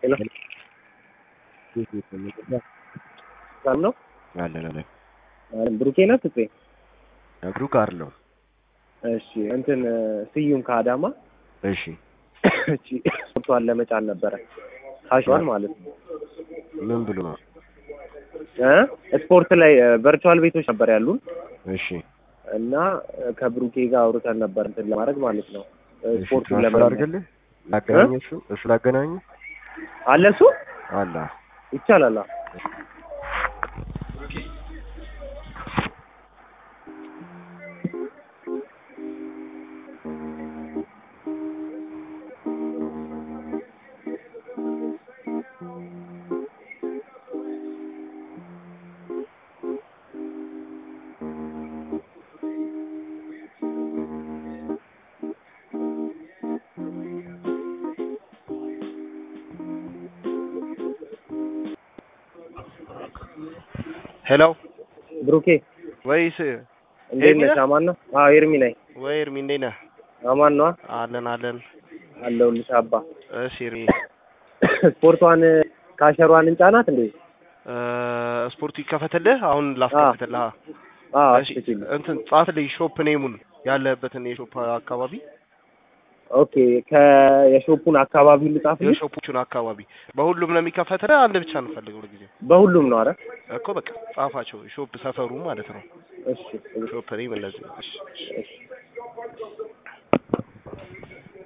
ሄሎ ሰላም ነው አለን አለን ብሩኬ ነህ ፍፄ? እግሩ ጋር ነው። እሺ እንትን ስዩም ከአዳማ እሺ እቺ ስፖርቷን ለመጫን ነበረ ካሿን ማለት ነው ምን ብሎ ነው? እ ስፖርት ላይ ቨርቹዋል ቤቶች ነበር ያሉን እሺ እና ከብሩኬ ጋር አውርተን ነበር እንትን ለማድረግ ማለት ነው እሺ ስፖርቱን ትራንስፈር ለመ አድርግልህ ላገናኝ እሱ እሱ ላገናኝ አለ እሱ አላ ይቻላል አዎ። ሄሎ ብሩኬ ወይስ እንዴት ኤርሚ ነህ? ነህ? አማን ነው? አዎ ኤርሚ ነኝ። ወይ ኤርሚ እንዴት ነህ? አማን ነዋ አለን አለን። አለሁልሽ አባ። እሺ ኤርሚ ስፖርቷን ካሸሯን እንጫናት እንዴ? እ ስፖርቱ ይከፈትልህ አሁን ላስከፍትልህ። አዎ እሺ አትችል። እንትን ጻፍልኝ ሾፕ ኔሙን ያለበትን የሾፕ አካባቢ ኦኬ ከየሾፑን አካባቢ ልጻፍልሽ? የሾፖቹን አካባቢ በሁሉም ነው የሚከፈትልህ። አንድ ብቻ እንፈልገው ለጊዜው በሁሉም ነው አረ እኮ በቃ ጻፋቸው። ሾፕ ሰፈሩ ማለት ነው። እሺ ሾፕ ኔም እነዚህ እሺ እሺ